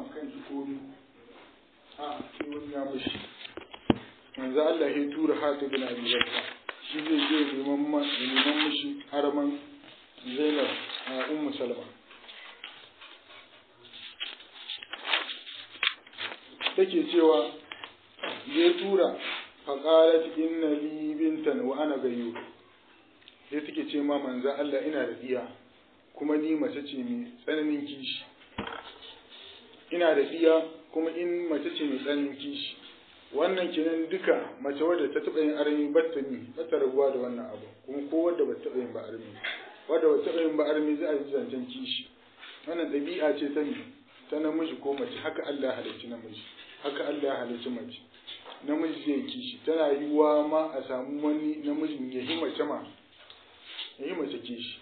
kan shi komi a sai wani ya mushi manzo Allah ya tura Hatib bin Abi Bakr shi zai je neman neman mushi haraman Zainab a Ummu Salma take cewa ya tura faƙalat inna li bintan wa ana gayyu sai take ce ma manzo Allah ina da diya kuma ni mace ce mai tsananin kishi ina da diya kuma in mace ce mai tsananin kishi wannan kenan duka mace wadda ta taɓa yin armi batta ni batta rabuwa da wannan abu kuma ko wadda ba taɓa yin ba armi wadda ba taɓa yin ba armi za a yi zancen kishi wannan ɗabi'a ce ta ni ta namiji ko mace haka Allah halicci namiji haka Allah halicci mace namiji zai kishi tana yiwuwa ma a samu wani namijin ya yi mace ma ya yi mace kishi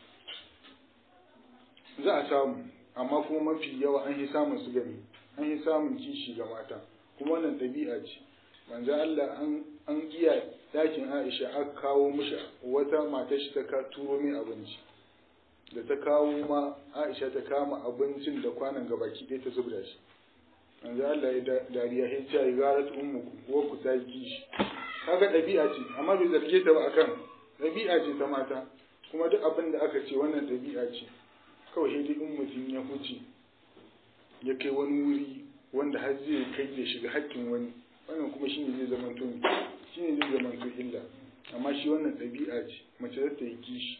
za a samu amma kuma mafi yawa an yi samun su gani an yi samun kishi ga mata kuma wannan ɗabi'a ce manzo Allah an an iya dakin Aisha aka kawo mishi wata matar shi ta ka turo mai abinci da ta kawo ma Aisha ta kama abincin da kwanan gabaki ɗaya ta zubda shi manzo Allah ya dariya ya ce ai garat ummuku wa ku ta kishi kaga ɗabi'a ce amma bai zarge ta ba akan ɗabi'a ce ta mata kuma duk abin da aka ce wannan ɗabi'a ce kawai sai dai in mutum ya huce ya kai wani wuri wanda har zai kai ya shiga hakkin wani wannan kuma shine zai zama to shine zai zama to illa amma shi wannan ɗabi'a ce mace za ta yi kishi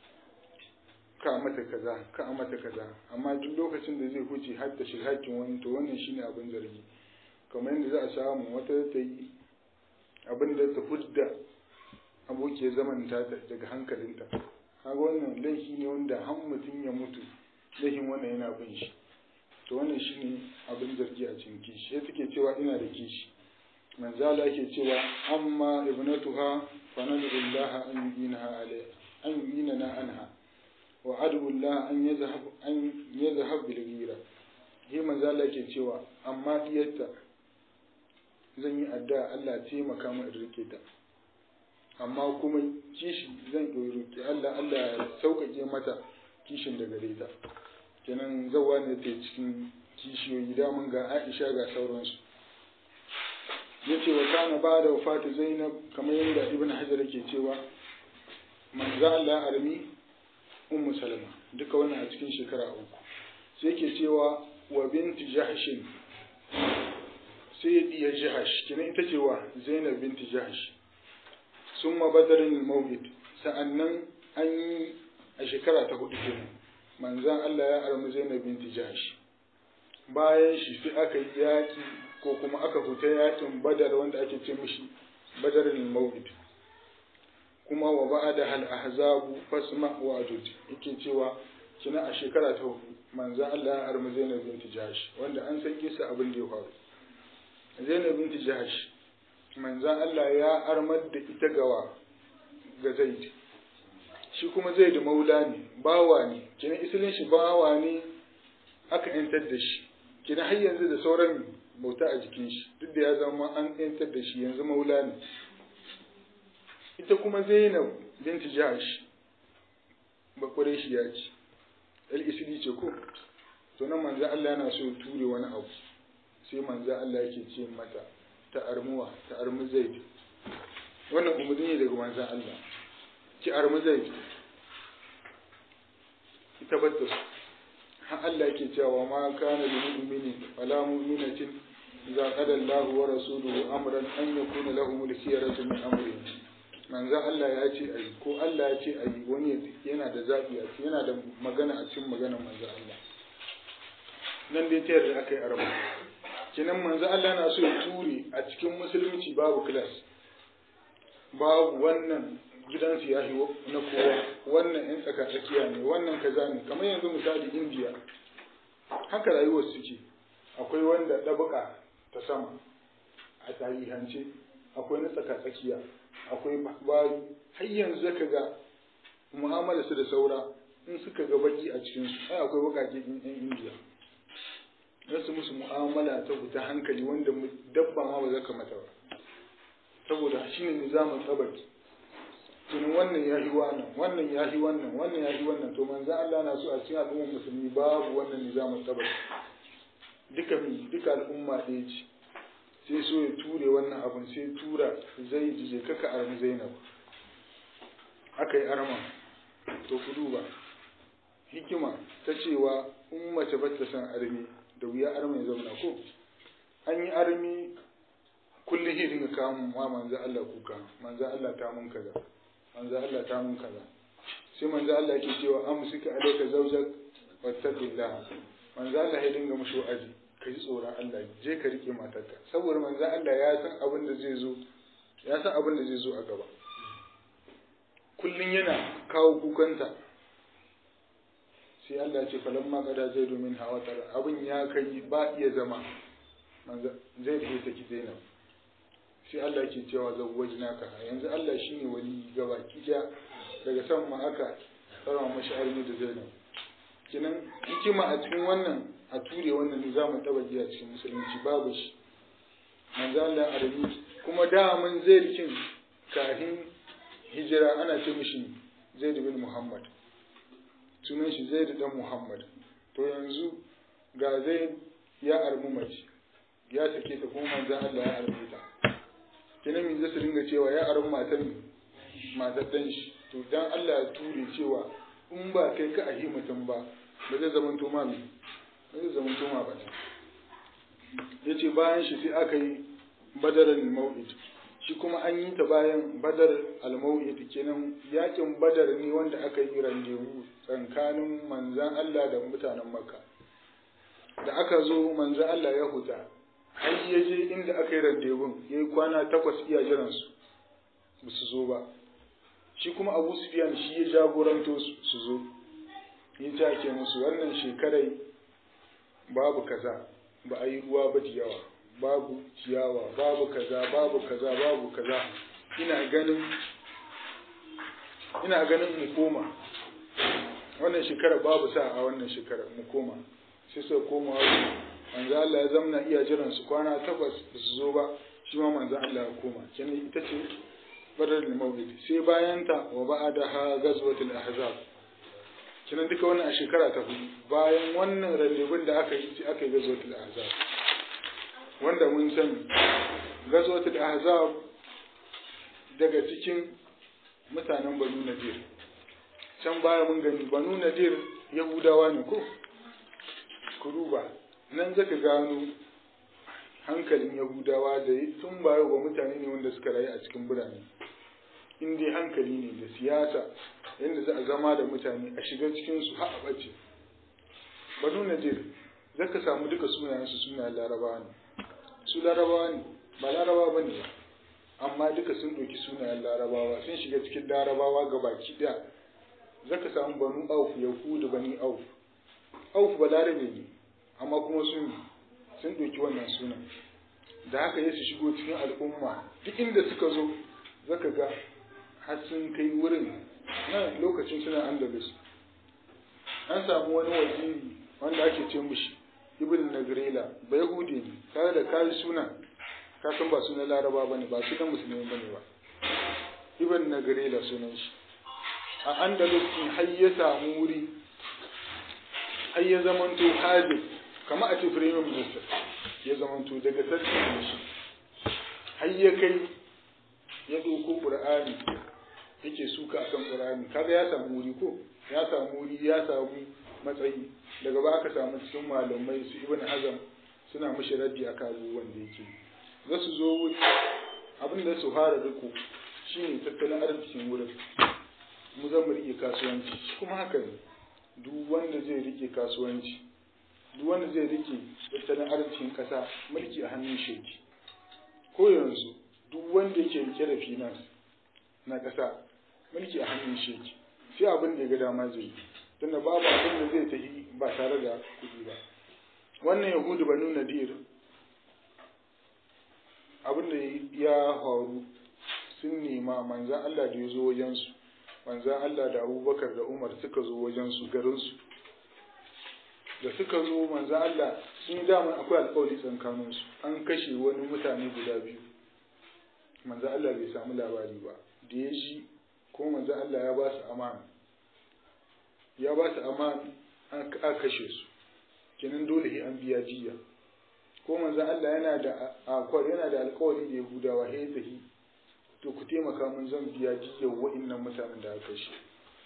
ka mata kaza ka mata kaza amma duk lokacin da zai huce har ta shiga hakkin wani to wannan shine abin zargi kamar yadda za a samu wata ta yi abin da ta hudda abokiyar zaman ta daga hankalinta kaga wannan laifi ne wanda har mutum ya mutu laifin wannan yana bin shi to wannan shine abin zargi a cikin kishi sai take cewa ina da kishi manzala yake cewa amma ibnatuha fa nadullah an yinaha alai an yinana anha wa adullah an yazhab an yazhab bil ghira shi manzala yake cewa amma diyarta zan yi addu'a Allah ya taimaka mu in rike ta amma kuma kishi zan roki Allah Allah ya sauƙaƙe mata kishin da gare ta kenan zawa ne ta cikin kishiyoyi damun ga Aisha ga sauransu yace wa kana ba da wafatu Zainab kamar yadda Ibn Hajar yake cewa manzo Allah armi Ummu Salama duka wannan a cikin shekara uku sai yake cewa wa binti Jahshin sai ya diya Jahsh kenan ita ce wa Zainab binti Jahsh summa badarin mawlid sa'annan an yi a shekara ta hudu kenan manzan Allah ya armi Zainab binti Jahsh bayan shi sai aka yi yaki ko kuma aka fita yakin Badar wanda ake ce mishi Badarul Mawlid kuma wa ba'da hal ahzabu fasma wa adud yake cewa kina a shekara ta hudu manzan Allah ya armi Zainab binti Jahsh wanda an san kisa abin da ya faru Zainab binti Jahsh manzan Allah ya armar da ita gawa ga Zaid shi kuma zai da maula ne bawa ne kina isilin shi bawa ne aka yantar da shi kina har yanzu da sauran bauta a jikin shi duk da ya zama an yantar da shi yanzu maula ne ita kuma zainab binti jahash bakware shi ya ce el isili ce ko to nan manzo Allah yana so ture wani abu sai manzo Allah yake ce mata ta armuwa ta armu zaid wannan umarni ne daga manzo Allah ki armu zaid ita batta su har Allah yake cewa ma kana lil mu'mini wala mu'minatin idza qada Allahu wa rasuluhu amran an yakuna lahum al-khiyaratu min amrihim manzo Allah ya ce ayi ko Allah ya ce ayi wani yana da zabi a cikin yana da magana a cikin maganar manzo Allah nan dai ta yarda aka yi arabu kinan manzo Allah na so ya ture a cikin musulunci babu class babu wannan gidansu ya na kowa wannan yan tsaka tsakiya ne wannan kaza ne kamar yanzu misali indiya haka rayuwar suke akwai wanda ɗabuka ta sama a tarihance akwai na tsaka tsakiya akwai bayi har yanzu zaka ga mu'amala su da saura in suka ga baki a cikin su ai akwai bakake yan indiya su musu mu'amala ta fita hankali wanda dabba ma ba zaka mata ba saboda shine nizamin tsabaki tunin wannan ya yi wannan wannan ya yi wannan wannan ya yi wannan to manzo Allah na so a cikin al'ummar musulmi babu wannan nizamin tabari duk duka mi duka al'umma ɗaya ce sai so ya ture wannan abin sai tura zai je kaka armi zainab aka yi arma to ku duba hikima ta cewa in mace ba ta san armi da wuya armi ya zauna ko an yi armi kullum shi dinga kawo ma manzo Allah kuka manzo Allah ta mun kaza manzo Allah ta mun kaza sai manzo Allah yake cewa amsika alayka zawjak wattaqillah manzo Allah ya dinga mushi wa'azi ka ji tsoron Allah je ka rike matarka saboda manzo Allah ya san abin da zai zo ya san abin da zai zo a gaba kullun yana kawo kukanta sai Allah ya ce falamma qada zai domin hawatar abin ya kai ba iya zama manzo zai da take Zainab sai Allah ke cewa zawwajnaka yanzu Allah shine wali gaba kiya daga san ma aka tsara mashi armi da Zainab kinan hikima a cikin wannan a ture wannan ne zamu taba ji a cikin musulunci babu shi manzo Allah armi kuma da mun zairkin kafin hijira ana ce mishi Zaid bin Muhammad sunan shi Zaid dan Muhammad to yanzu ga Zaid ya armu mace ya sake ta kuma manzo Allah ya arme ta kina min zai dinga cewa ya armu matan matar dan shi to dan Allah ya ture cewa in ba kai ka ahi mutum ba ba zai zama toma mai ba zai zama toma ba ya ce bayan shi sai aka yi badar al-mau'id shi kuma an yi ta bayan badar al-mau'id kenan yakin badar ne wanda aka yi randewu tsakanin manzan Allah da mutanen makka da aka zo manzan Allah ya huta har ya je inda aka yi randevun ya yi kwana takwas iya jiransu ba su zo ba shi kuma abu sufiyan shi ya jagoranto su zo ya ce ake musu wannan shekarai babu kaza ba a yi ruwa ba da yawa babu ciyawa babu kaza babu kaza babu kaza ina ganin ina ganin mu koma wannan shekara babu sa a wannan shekara mu koma sai suka koma manzo Allah ya zamna iya jiran su kwana takwas ba su zo ba shi ma manzo Allah ya koma kenan ita ce badar al-mawlid sai bayan ta wa ba'daha ghazwatul ahzab kenan duka wannan a shekara ta hudu bayan wannan rallebin da aka yi aka yi ghazwatul ahzab wanda mun sani ghazwatul ahzab daga cikin mutanen banu nadir can baya mun gani banu nadir yahudawa ne ko ku duba nan zaka gano hankalin yahudawa da tun baya wa mutane ne wanda suka rayu a cikin birane in dai hankali ne da siyasa yadda za a zama da mutane a shiga cikin su har a bace banu nadir zaka samu duka sunayen su sunayen larabawa ne su larabawa ne ba larabawa bane ba amma duka sun ɗauki sunayen larabawa sun shiga cikin larabawa ga baki ɗaya zaka samu banu auf yahudu bani auf auf ba larabe ne amma kuma sun sun ɗauki wannan sunan da haka ya su shigo cikin al'umma duk inda suka zo zaka ga har sun kai wurin nan lokacin suna andalus an samu wani waziri wanda ake ce mushi ibn nagrela ba yahudi ne tare da kayi suna ka san ba sunan laraba bane ba sunan musulmi bane ba ibn nagrela sunan shi a andalus har ya samu wuri har ya zamanto hajji kama a ce premier minister ya zamanto daga sarki da shi har ya kai ya ɗauko ƙur'ani yake suka akan ƙur'ani kaga ya samu wuri ko ya samu wuri ya samu matsayi daga ba aka samu cikin malamai su ibn hazam suna mishi raddi a kan abubuwan da yake za su zo wuri abin da su fara riko shine tattalin arzikin wurin mu zan mu rike kasuwanci kuma haka ne duk wanda zai rike kasuwanci duk wanda zai rike tattalin arzikin kasa mulki a hannun sheki ko yanzu duk wanda yake rike da finance na kasa mulki a hannun sheki sai abin da ya ga dama zai yi tunda babu abin da zai tafi ba tare da kuɗi ba wannan yahudu banu nadir abin da ya faru sun nema manzan Allah da ya zo wajensu manzan Allah da abubakar da umar suka zo wajensu garinsu da suka zo manzan Allah sun yi damar akwai alƙawari tsakaninsu an kashe wani mutane guda biyu manzan Allah bai samu labari ba da ya shi kuma manzan Allah ya ba su amana ya ba su amana an kashe su kenan dole an biya jiya ko manzo Allah yana da akwai yana da alƙawari da Yahudawa he tahi to ku taimaka mun zan biya jiyyar wa'annan mutanen da aka shi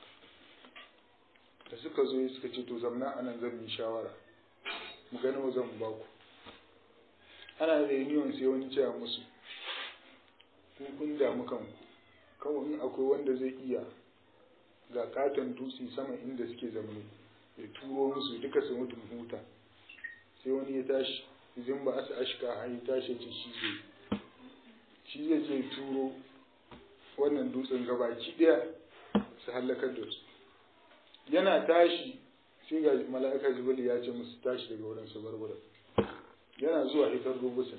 da suka zo suka ce to zamna anan zan yi shawara mu ga nawa zan ba ku ana reunion sai wani cewa musu ku kun damu kanku kawai in akwai wanda zai iya ga katon dutse sama inda suke zamani ya turo musu duka su mutu huta sai wani ya tashi izin ba asa ashka har ya tashi ce shi zai shi zai je turo wannan dutsen gabaki daya su hallakar da su yana tashi sai ga mala'ika jibril ya ce musu tashi daga wurin su bar wurin yana zuwa hitar rubusa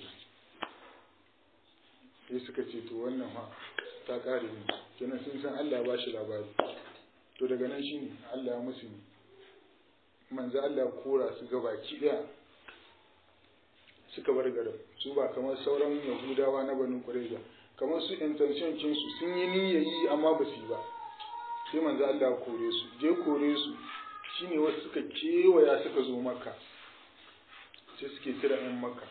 sai suka ce to wannan ha ta kare ne kenan sun san Allah ya bashi labari to daga nan shine Allah ya musu ne manzo Allah kora su gabaki daya suka bar garin su ba kamar sauran yahudawa na banu qurayza kamar su intention kin su sun yi niyyayi amma ba su yi ba sai manzo Allah ya kore su je kore su shine wasu suka kewaya suka zo maka sai suke kira yan maka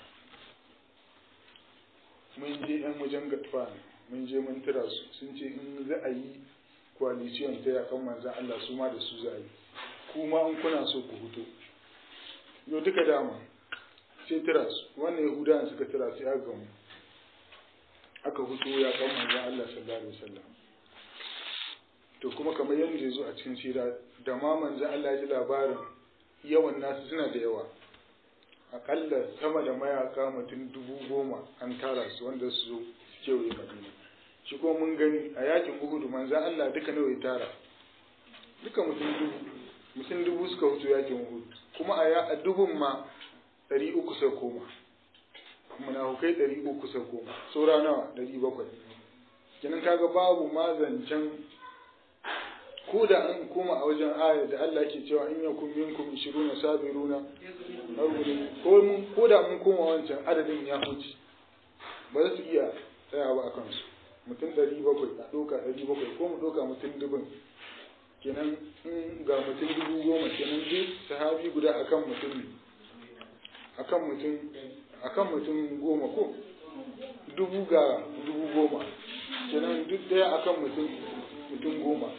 mun je yan wajen gatfan mun je mun tira su sun ce in za a yi coalition ta yakan manzan Allah su ma da su za a yi kuma an kuna so ku huto yau duka dama sai tira su wannan yahudawan suka tira sai aka gamu aka huto ya kan manzan Allah sallallahu alaihi wasallam to kuma kamar yadda ya zo a cikin sira da ma manzan Allah ya ji labarin yawan nasu suna da yawa akalla sama da mayaka mutum dubu goma an tara su wanda su zo su kewaye madina shi kuma mun gani a yakin uhudu manzan Allah duka nawa ya tara duka mutum dubu mutum dubu suka hutu yakin uhudu kuma a dubun ma ɗari uku sai koma munafukai ɗari uku sai koma saura nawa ɗari bakwai kenan kaga babu ma zancen ko da an koma a wajen aya da Allah ke cewa in yakun minkum 20 sabiruna ko mun ko da mun koma wancan adadin ya huce ba za su iya tsaya ba akan su mutum 700 a doka 700 ko mu doka mutum dubin kenan in ga mutum dubu goma kenan duk sahabi guda akan mutum akan mutum akan mutum goma ko dubu ga dubu goma kenan duk daya akan mutum mutum goma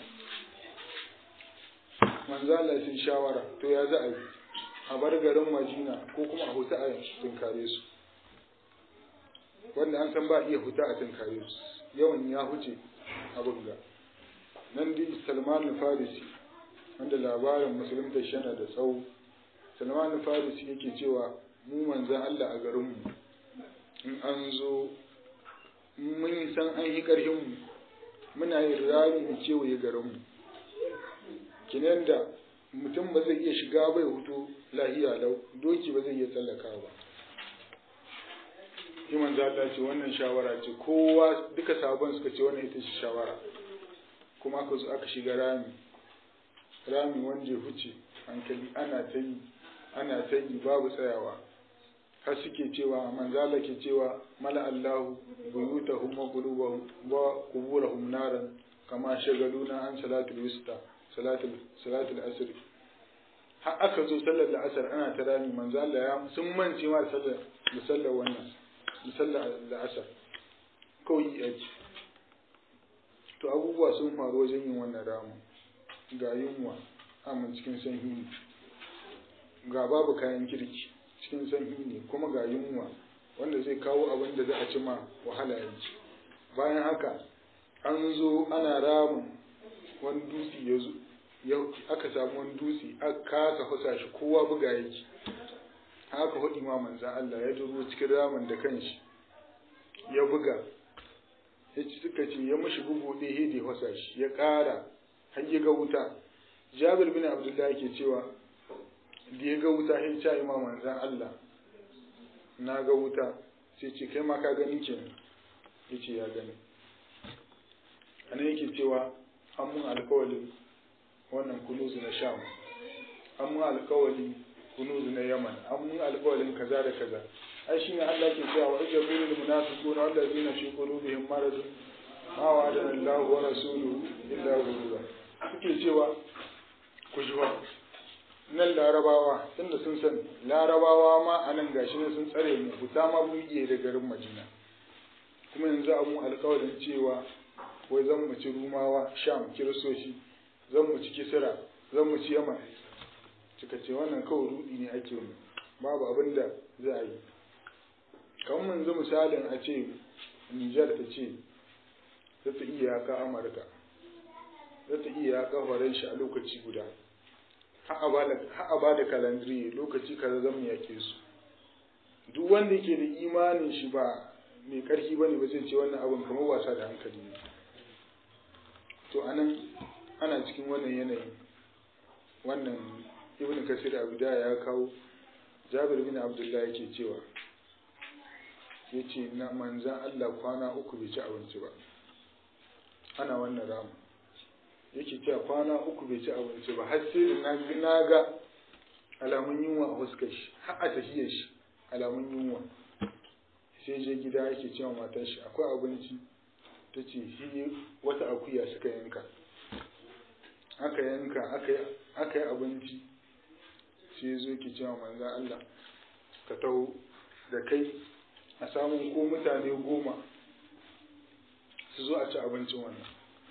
manzala sun shawara to ya za a yi a bar garin majina ko kuma a huta a tunkare su wanda an san ba iya huta a tunkare su yawan ya huce abin ga nan dai salman farisi wanda labarin musulunta shana da tsawo salman farisi yake cewa mu manzan allah a garinmu in an zo mun san an yi ƙarfinmu muna yin rami da kewaye garinmu kinan da mutum ba zai iya shiga bai hutu lahiya lau doki ba zai iya tsallaka ba iman za Allah ce wannan shawara ce kowa duka sabon suka ce wannan ita ce shawara kuma aka zo aka shiga rami rami wanda ya huce hankali ana ta yi ana ta yi babu tsayawa har suke cewa manzala ke cewa mala Allahu buyutahum wa qulubahum wa quburahum naran kama shagaluna an salatul wusta salatul asr har aka zo sallar la'asar ana ta rami manzo Allah ya sun mance ma sallar da sallar wannan da sallar la'asar kawai yake to abubuwa sun faru wajen yin wannan ramu ga yunwa amma cikin sanyi ga babu kayan kirki cikin sanyi ne kuma ga yunwa wanda zai kawo abin da za a ci ma wahala yanzu bayan haka an zo ana ramin wani dutse ya zo aka samu wani dutse aka kasa fasa shi kowa buga yake haka hudu ma manzan Allah ya duro cikin ramin da kanshi ya buga ya ci suka ce ya mashi bugu ɗaya da ya fasa shi ya ƙara har ya ga wuta jabir bin abdullahi ke cewa da ya ga wuta ya ce ma manzan Allah na ga wuta sai ce kai ma ka gani ke ya ce ya gani anan yake cewa an mun alkawalin wannan kunuzu na sham an mun alkawali kunuzu na yaman an mun alkawalin kaza da kaza ai shi ne Allah ke cewa wa ijabu lil munafiquna allazina fi qulubihim marad ma wa'adana Allah wa rasuluhu illa ghurura suke cewa ku ji wa nan larabawa tunda sun san larabawa ma a nan gashi ne sun tsare mu fita ma mun iya da garin madina kuma yanzu abu alƙawarin cewa wai zan mu ci rumawa sham kiristoci zan mu ci kisira zan mu ci yaman suka ce wannan kawai rudi ne ake mu babu abin da za a yi kamar yanzu misalin a ce nijar ta ce za ta iya yaƙa amurka za ta iya yaƙa faransa a lokaci guda har a ba da kalandiri lokaci kaza zan mu yake su duk wanda yake da imanin shi ba mai ƙarfi bane ba zai ce wannan abin kamar wasa da hankali ne to anan ana cikin wannan yanayi wannan ibn kasir abu da ya kawo jabir bin abdullahi yake cewa ya ce na manzan allah kwana uku bai ci abinci ba ana wannan ramu yake cewa kwana uku bai ci abinci ba har sai da na ga alamun yunwa a fuskar shi har a tafiyar shi alamun yunwa sai je gida yake cewa matar shi akwai abinci ta ce shi wata akuya suka yanka aka yanka aka yi abinci sai zo ki cewa manzan Allah ka taho da kai a samun ko mutane goma su zo a ci abincin wannan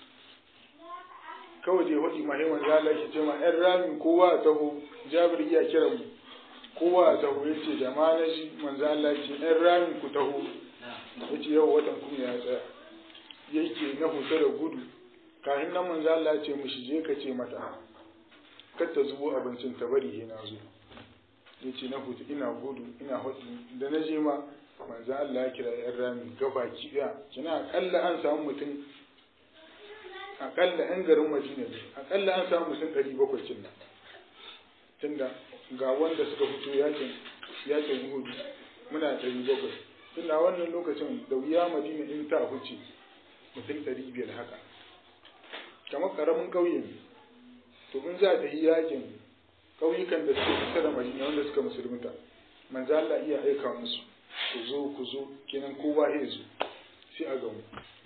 kawai da ya waɗi mahimman zala ki ce ma ‘yan rami kowa a taho jabir iya kira mu kowa a taho ya ce da ma na shi manzo Allah ce ‘yan rami ku taho ya ce yau watan kuma ya tsaya yake na huta da gudu kafin nan manzo Allah ce mushi je ka ce mata kar ta zubo abincin ta bari he na zo ya ce na huta ina gudu ina hudu da na je ma manzo Allah ya kira ‘yan rami gabaki ɗaya kina akalla an samu mutum akalla yan garin madina ne akalla an samu mutum ɗari bakwai cin nan tunda ga wanda suka fito yakin yakin hudu muna ɗari bakwai tunda wannan lokacin da wuya madina in ta huce mutum ɗari biyar haka kamar ƙaramin ƙauye ne to in za ta yi yakin ƙauyukan da suke kusa da madina wanda suka musulunta manzo Allah iya aika musu ku zo ku zo kenan kowa ya zo sai a gamu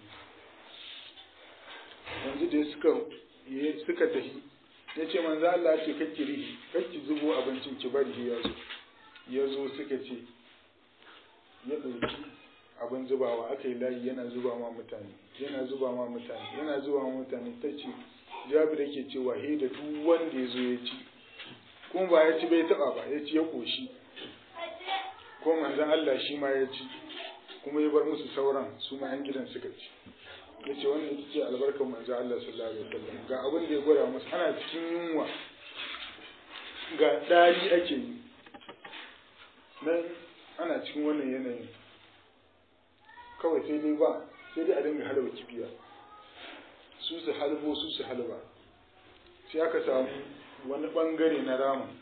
yanzu da suka suka tafi ya ce manzo Allah ce kake rihi kake zubo abincin ki bari ya zo ya zo suka ce ya ɗauki abin zubawa aka yi layi yana zuba ma mutane yana zuba ma mutane yana zuba ma mutane ta ce jabir yake cewa he da duk wanda ya zo ya ci kuma ba ya ci bai taba ba ya ci ya koshi ko manzon Allah shi ma ya ci kuma ya bar musu sauran su ma yan gidan suka ci ya ce wannan ita ce albarkar manzo Allah sallallahu alaihi wasallam ga abin da ya gwada musu ana cikin yunwa ga dari ake yi nan ana cikin wannan yanayin kawai sai dai ba sai dai a dinga halaba kibiya su su halbo su su halba sai aka samu wani bangare na ramin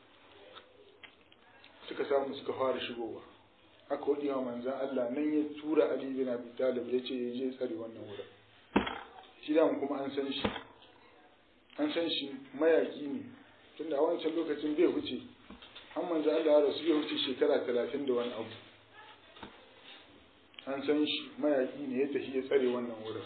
suka samu suka fara shigowa aka waɗi wa manzan Allah nan ya tura Ali bin Abi Talib ya ce ya je tsare wannan wurin shi da kuma an san shi an san shi mayaki ne tunda a wancan lokacin bai huce an manzan Allah ya rasu bai huce shekara talatin da wani abu an san shi mayaki ne ya tafi ya tsare wannan wurin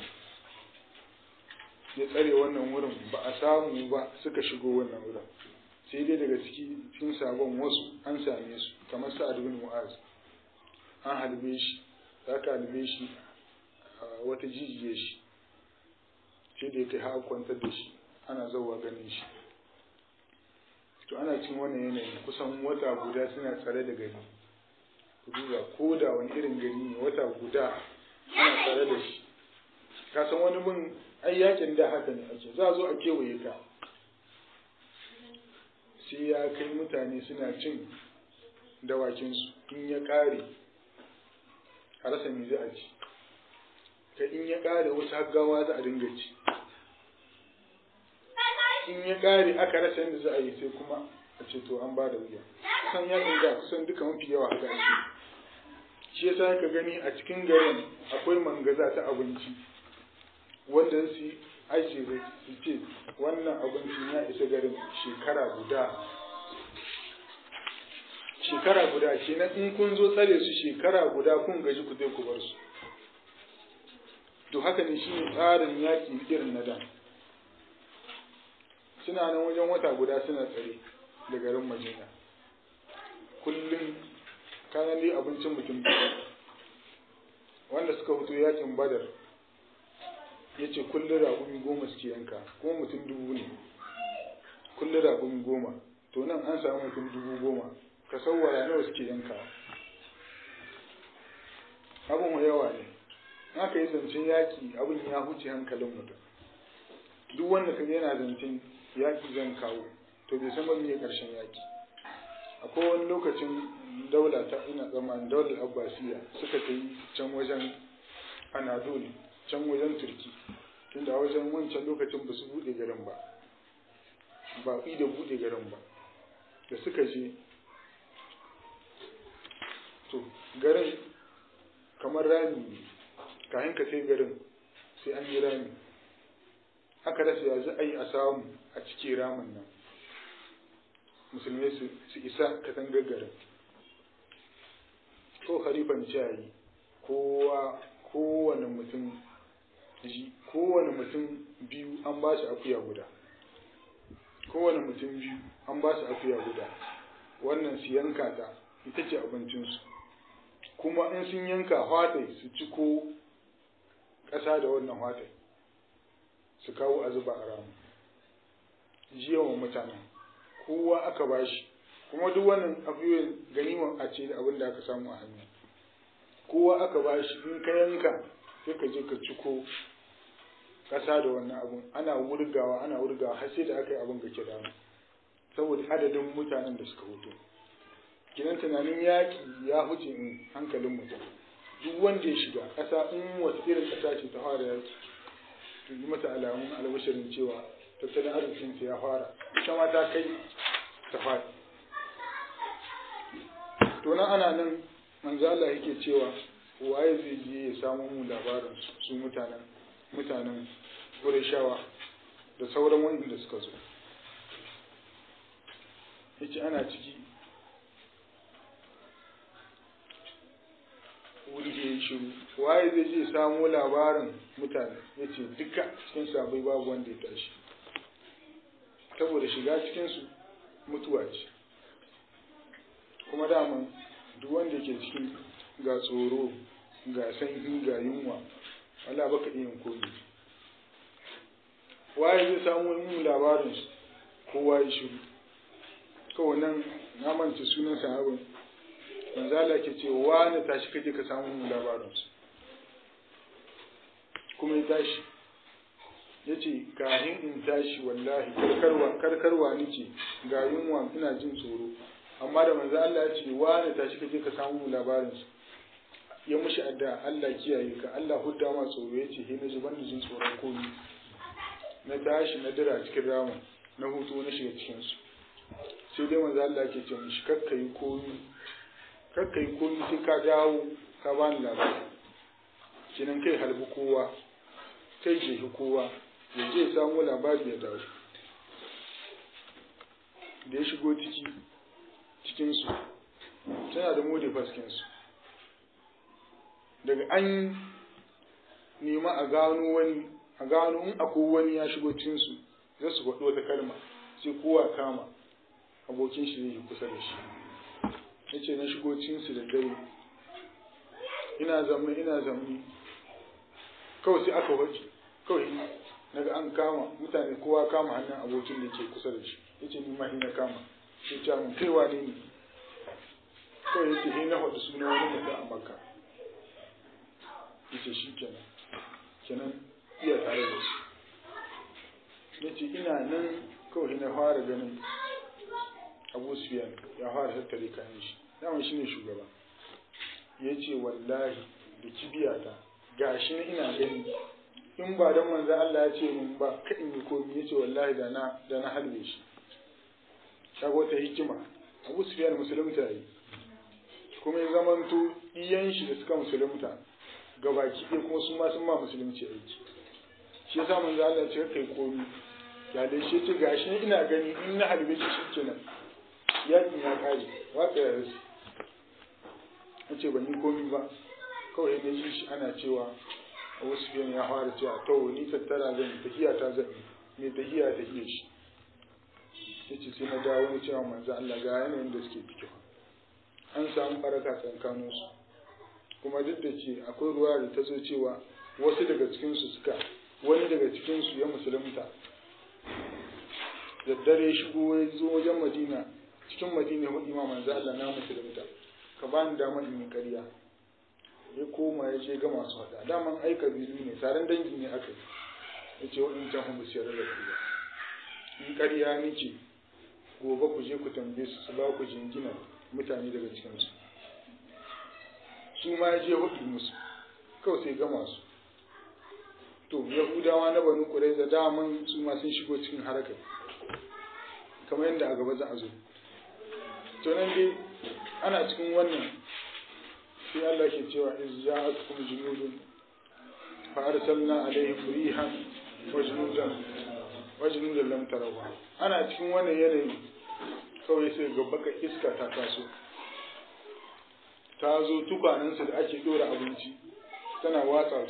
ya tsare wannan wurin ba a samu ba suka shigo wannan wurin sai dai daga ciki cikin sabon wasu an same su kamar sa'ad bin mu'az an halbe shi za ka halbe shi a wata jijiye shi sai da ya kai har kwantar da shi ana zauwa ganin shi to ana cin wannan yanayi kusan wata guda suna tsare da gari ku duba ko da wani irin gari ne wata guda ana tsare da shi ka san wani bin ai yakin da haka ne ake za a zo a kewaye ka sai ya kai mutane suna cin dawakinsu in ya ƙare a rasa me za a ci ka in ya ƙare wasu haggawa za a dinga ci in ya ƙare aka rasa yadda za a yi sai kuma a ce to an ba da wuya kusan yakin da kusan duka mafi yawa haka ake shi yasa ka gani a cikin garin akwai mangaza ta abinci wanda su aiki su ce wannan abincin ya isa garin shekara guda shekara guda kenan in kun zo tsare su shekara guda kun gaji ku zai ku bar su to haka ne shine tsarin yaƙi irin na da suna nan wajen wata guda suna tsare da garin madina kullum kanan dai abincin mutum wanda suka fito yakin badar ya ce kullum raƙumi goma suke yanka kuma mutum dubu ne kullum raƙumi goma to nan an samu mutum dubu goma ka sauwara nawa suke yanka abin yawa ne haka yi zancen yaƙi abin ya huce hankalin mutum duk wanda ka yana zancen yaƙi zan kawo to bai san ba me ƙarshen yaƙi akwai wani lokacin daula ta ina tsammanin daular abbasiya suka ta yi can wajen anadolu can wajen turki tunda wajen wancan lokacin ba su buɗe garin ba ba da buɗe garin ba da suka je to garin kamar rami ne kayan ka sai garin sai an yi rami aka rasa ya za a yi a samu a cike ramin nan musulmai su isa katangar garin ko harifan ciyayi kowa kowane mutum kowane mutum biyu an ba shi akuya guda kowane mutum biyu an ba su akuya guda wannan su yanka ta ita ce abincinsu kuma in sun yanka hwatai su ci ko ƙasa da wannan hwatai su kawo a zuba a ramu jiyawan mutanen kowa aka ba shi kuma duk wannan abubuwan ganiman a ce da abin da aka samu a hannu kowa aka ba shi in ka yanka sai ka je ka ciko ƙasa da wannan abun ana wurgawa ana wurgawa har sai da aka yi abin ga kira saboda adadin mutanen da suka hutu kinan tunanin yaƙi ya huce in hankalin mutum duk wanda ya shiga ƙasa in wata irin ƙasa ce ta fara yaƙi to yi mata alamun albashirin cewa tattalin arzikinta ya fara ita ma ta kai ta fara to nan ana nan manzo Allah yake cewa waye zai je ya samu mu labarin su mutanen mutanen Qurayshawa da sauran wanda suka zo yace ana ciki wuri da ya shiru waye zai je samu labarin mutane yace duka cikin sabai babu wanda ya tashi saboda shiga cikinsu mutuwa ce kuma daman duk wanda ke cikin ga tsoro ga sanyi ga yunwa Allah baka iya komi waye zai samu yin labarin su kowa ya shiru kawai nan na manta sunan sahabin manzo Allah ke ce wani tashi kaje ka samu yin labarin su kuma ya tashi ya ce kahin in tashi wallahi karkarwa karkarwa nake ga yunwa ina jin tsoro amma da manzo Allah ya ce wani tashi kaje ka samu labarin su ya mushi adda Allah kiyaye ka Allah hudda ma tsoro ya ce he na ji ban jin tsoron komi na tashi na dira cikin ramin na hutu na shiga cikin su sai dai manzo Allah ke ce mishi kakka yi komi kakka yi komi sai ka dawo ka bani labari kinan kai halbi kowa kai jehi kowa ya je samu labari ya dawo da ya shigo ciki cikinsu tana da mode faskinsu daga an nema a gano wani a gano in akwai wani ya shigo cikinsu za su faɗo wata kalma sai kowa kama abokin shi zai kusa da shi ya ce na shigo cikinsu da dare ina zamne ina zamne kawai sai aka waje kawai naga an kama mutane kowa kama hannun abokin da ke kusa da shi ya ce ni ma na kama sai ce mun kai wane ne kawai ya ce he na faɗi suna wani mutum a makka ya ce shi kenan kenan iya tare da shi ya ce ina nan kawai na fara ganin abu sufiyan ya fara tattare kayan shi dama shi ne shugaba ya ce wallahi da kibiyata ga shi ina gani in ba don manzan Allah ya ce min ba ka in yi komi ya ce wallahi da na da na halbe shi kaga wata hikima abu sufiyan musulunta yi kuma ya zamanto iyan shi da suka musulunta gabaki ɗaya kuma su ma sun ma musulunci aiki shi yasa manzan Allah ya ce kai komi ya da shi ce gashi ne ina gani in na halbe shi shikenan yakin ya kare waka ya rasu ya ce ban yi komi ba kawai na ji shi ana cewa a wasu biyan ya fara cewa to ni tattara zan yi tahiya ta zan yi mai tahiya tahiya shi ya ce sai na dawo na cewa manzo Allah ga yanayin da suke ciki an samu baraka tsakanin su kuma duk da ke akwai ruwa da ta zo cewa wasu daga cikin su suka wani daga cikin su ya musulunta da dare shigo ya zo wajen Madina cikin Madina hudu ma manzo Allah na musulunta ka bani dama in yi ƙarya ya koma ya je ga masu faɗa daman ai kabilu ne taron dangi ne aka yi ya ce waɗancan hun su yarda da ƙarya in ƙarya nake gobe ku je ku tambaye su su ba ku jingina mutane daga cikinsu su ma ya je hudu musu kawai sai gama su to yahudawa na banu ƙurai da daman su ma sun shigo cikin harakar kamar yadda a gaba za a zo to nan dai ana cikin wannan sai Allah ke cewa iz ja'atkum junudun fa arsalna alaihim rihan wa junudan wa junudan lam tarawha ana cikin wannan yanayi kawai sai ga baka iska ta taso ta zo tukwanansu da ake dora abinci tana watsa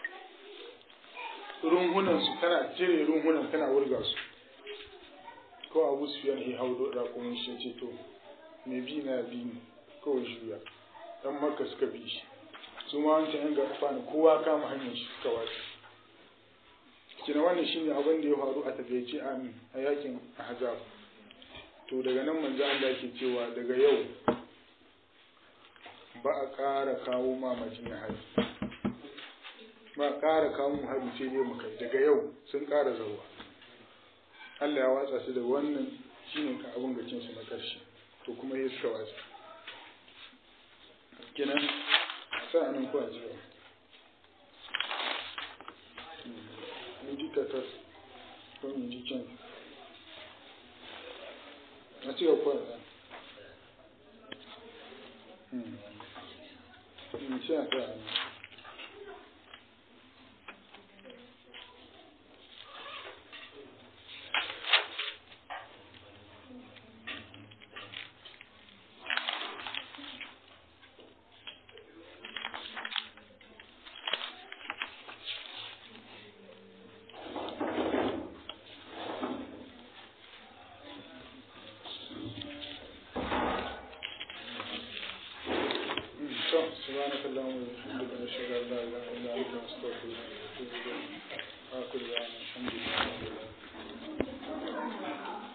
su runhunan su tana cire runhunan tana wurga su ko abu su yana yi hau da kuma shi ce to me bi na bi ne kawai juya dan makka suka bi shi su ma wancan yan gafa ne kowa kama hanyar shi suka wace kina wannan shine abin da ya faru a takaice amin a yakin ahzab to daga nan manzo Allah ke cewa daga yau ba a ƙara kawo ma madina hari ba a ƙara kawo mu hari sai dai mu kai daga yau sun ƙara zauwa Allah ya watsa su da wannan shine ka abin gacin su na ƙarshe to kuma ya suka watsa kenan sa'anin ku a jiya mun ji tatas ko mun ji can a cewa ku a in sha ta سبحانك اللهم وبحمدك نشهد ان لا اله الا انت نستغفرك ونتوب اليك اخر دعوانا الحمد لله